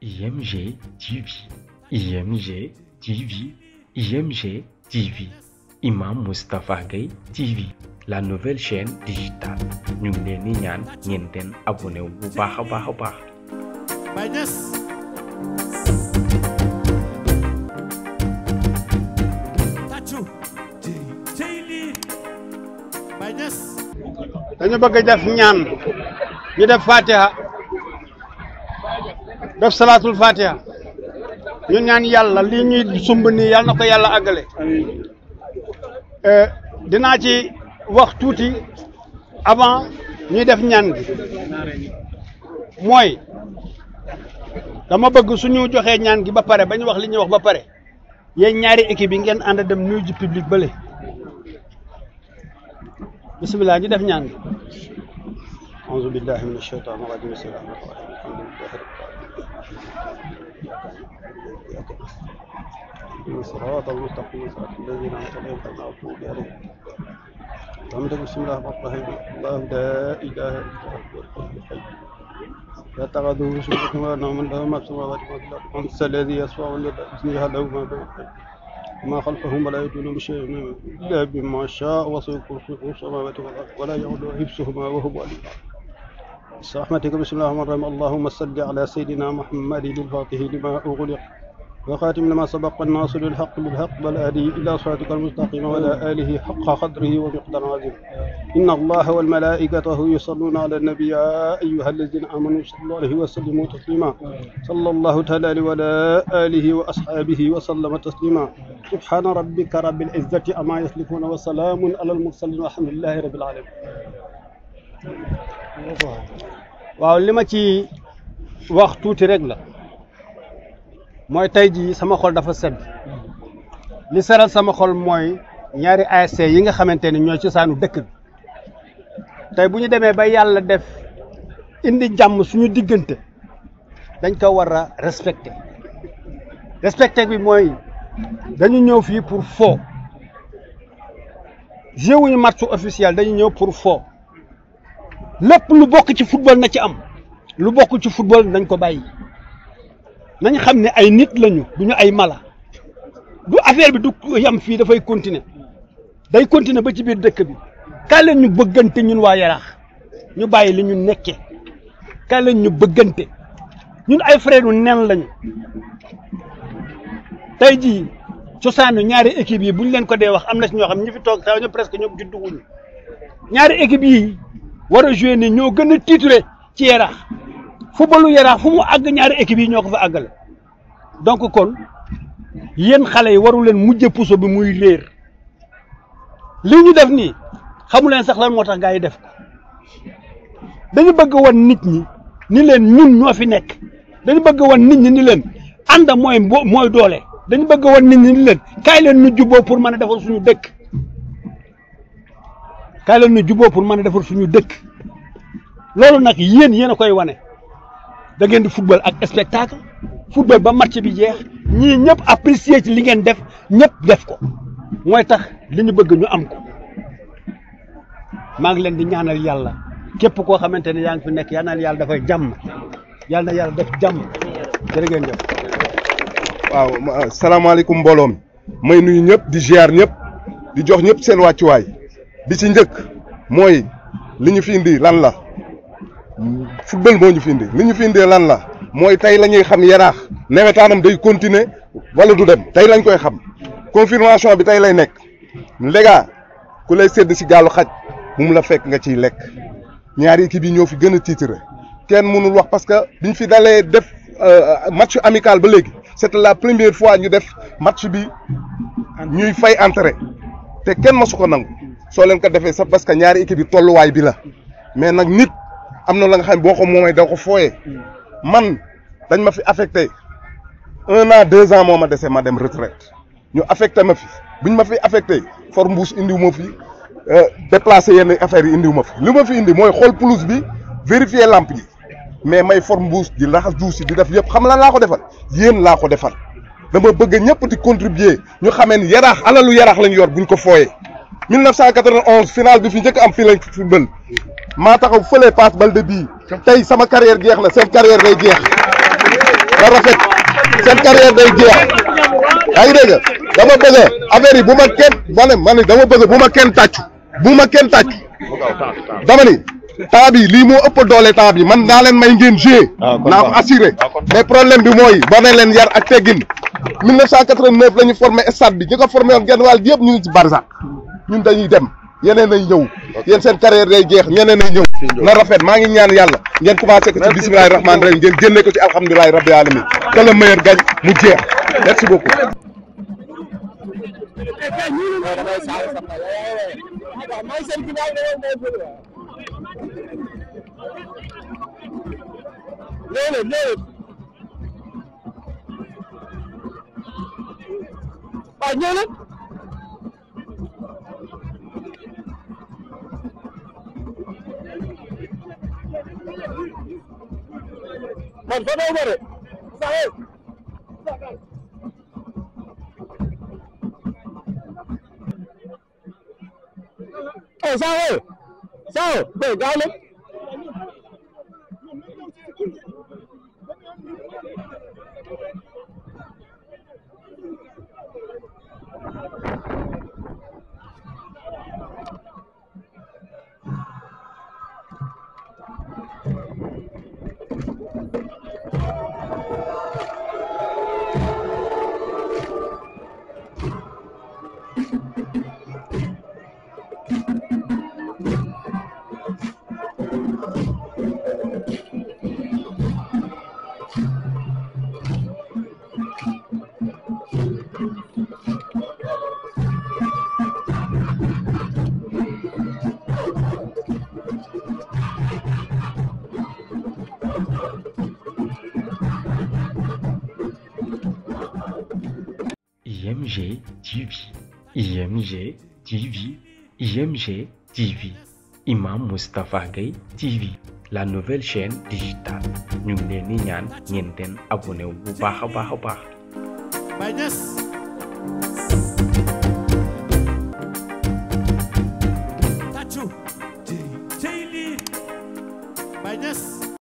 IMG TV, IMG TV, IMG TV, Imam Moustapha Gueye TV, la nouvelle chaîne digitale ñu ngi leen di ñaan ngeen den abonné wu bu baax a baax a baax. Baye Niass tàccu cey lii Baye Niass dañu bëgg def ñaan ñu def fatiha def salaatul fatiha ñu ñaan yàlla lii ñuy sumb nii yàlla na ko yàlla àggale dinaa ci wax tuuti avant ñuy def ñaan gi mooy dama bëgg suñu joxee ñaan gi ba pare ba ñu wax li ñuy wax ba pare yéen ñaari équipe yi ngeen ànd dem nuyu ji public bële bisimilah ñu def ñaan gi auzu billahi min ashaytan irajim bismillahi rahmani rahim alhamdulillahi rabbil صراط المستقيم صراط الذين انعمت عليهم غير المغضوب عليهم حمد بسم الله الرحمن الرحيم الله لا اله الا هو الحي القيوم لا تغدوا سنة ولا نوم له ما في السماوات وما في الارض انت الذي يسمع باذنه له ما بين ما خلفهم ولا يدون بشيء الا بما شاء وسع كرسيه السماوات والارض ولا يعود حفظهما وهو علي برحمتك بسم الله الرحمن الرحيم اللهم صل على سيدنا محمد الفاتح لما اغلق وخاتم لما سبق الناصر الحق بالحق والهادي الى صراطك المستقيم وعلى اله حق قدره ومقدار عظيم ان الله والملائكته يصلون على النبي يا ايها الذين امنوا صلوا عليه وسلموا تسليما صلى الله تعالى عليه وعلى اله واصحابه وسلم تسليما سبحان ربك رب العزه عما يصفون وسلام على المرسلين والحمد لله رب العالمين waaw li ma ci wax tuuti rek la mooy tey jii sama xol dafa sedd li seral sama xol mooy ñaari ASC yi nga xamante ni ñooy cosaanu dëkk bi tey bu ñu demee ba yàlla def indi jàmm suñu diggante dañ ko war a respecté respecté bi mooy dañu ñëw fii pour fo joué wuñu match officiel dañu ñëw pour fo lépp lu bokk ci football na ci am lu bokk ci football nañ ko bàyyi nañ xam ne ay nit lañu du ñu ay mala du affaire bi du yam fii dafay continuer day continuer ba ci biir dëkk bi kaay leen ñu bëggante ñun waa yaraax ñu bàyyi li ñu nekke kaay leen ñu bëggante ñun ay frère u nen lañu tey jii cosaanu ñaari équipe yi bu ñu leen ko dee wax am na si ñoo xam ñi fi toog sax ñu presque ñoom juddu wuñu ñaari équipe yi war a joué ni ñoo gën a titré ci yaraax footballu yaraax fu mu àgg ñaari équipe yi ñoo ko fa àggale donc kon yéen xale yi waru leen mujje puso bi muy réer lii ñu def nii xamu leen sax lan moo tax gaa yi def ko dañu bëgg wan nit ñi ni leen ñun ñoo fi nekk dañu bëgg wan nit ñi ni leen ànd mooy mooy doole dañu bëgg wan nit ñi ni leen kaay leen ñu jubboo pour mën a defar suñu dëkk kaay leen ñu jubboo pour mën a defar suñu dëkk loolu nag yéen yéen a koy wane da ngeen di football ak spectacle football ba match bi jeex ñii ñëpp apprécier ci li ngeen def ñëpp def ko mooy tax li ñu bëgg ñu am ko maa ngi leen di ñaanal yàlla képp koo xamante ne yaa ngi fi nekk yal na yàlla dafay jàmm yal na yàlla def jàmm jërë ngeen jëf. waaw salaamaaleykum mbooloo mi may nuyu ñëpp di ziar ñëpp di jox ñëpp seen wàccuwaay bi ci njëkk mooy li ñu fi indi lan la. football moo ñu fi indi li ñu fi indee lan la mooy tey la ñuy xam yaraax nawetaanam day continuer wala du dem tey lañ koy xam confirmation bi tey lay nekk léegi ku lay sedd si gaalu xaj bu mu la fekk nga ciy lekk ñaari équipe yi ñoo fi gën a tiitre kenn mënul wax parce que biñ fi dalee def match amical ba léegi c'était la première fois ñu def match bi ñuy fay entrée te kenn masu ko nangu soo leen ko defee sax parce que ñaari équipe yi tolluwaay bi la mais nag nit. am na la nga xam ne boo ko moomee da ko fooyee man dañ ma fi affecté un an deux ans moo ma dese ma dem retraite ñu affecté ma fi buñ ma fi affecté for mbuus indiw ma fi déplacé yenn affaires yi indiw ma fi li ma fi indi mooy xool pelouse bi vérifier lampe yi mais may for mbuus di raxas duus yi di def yëpp xam lan laa ko defal yéen laa ko defal dama bëgg ñëpp di contribuer ñu xamee ni yaraax alalu yaraax lañ yor buñ ko fooyee 1991 final bi fi njëkk am fii lañ football maa taxaw fële passe balde bii tey sama carrière jeex na seen carrière day jeex na rafet seen carrière day jeex yaa ngi dégg dama bëgg affaire yi bu ma kenn ma ne ma ne dama bëgg bu ma kenn tàccu bu ma kenn tàccu dama ni temps bi lii moo ëpp doole temps bi man naa leen may ngeen jouer naa ko assuré mais problème bi mooy boo ne leen yar ak teggin 1989 la ñu formé stade bi ñi ko formé woon genn wàll yëpp ñu ngi ci Barzak ñun dañuy dem yeneen ay ñëw yéen seen carrière day jeex ñeneen ay ñëw na rafet maa ngi ñaan yàlla ngeen commencé ko ci bismillahi rahmaani rahim ngeen génne ko ci alhamdulilahi rabbi alamin que le meilleur gagne mu jeex merci beaucoup waaw ñëw leen man fa daw ma de saxe eh saxe saxe be gaaw leen IMG TV, IMG TV, IMG TV, Imam Moustapha Gueye TV, la nouvelle chaîne digitale ñu ngi leen di ñaan ngeen den abonné wu bu baax a baax a baax. Baye Niass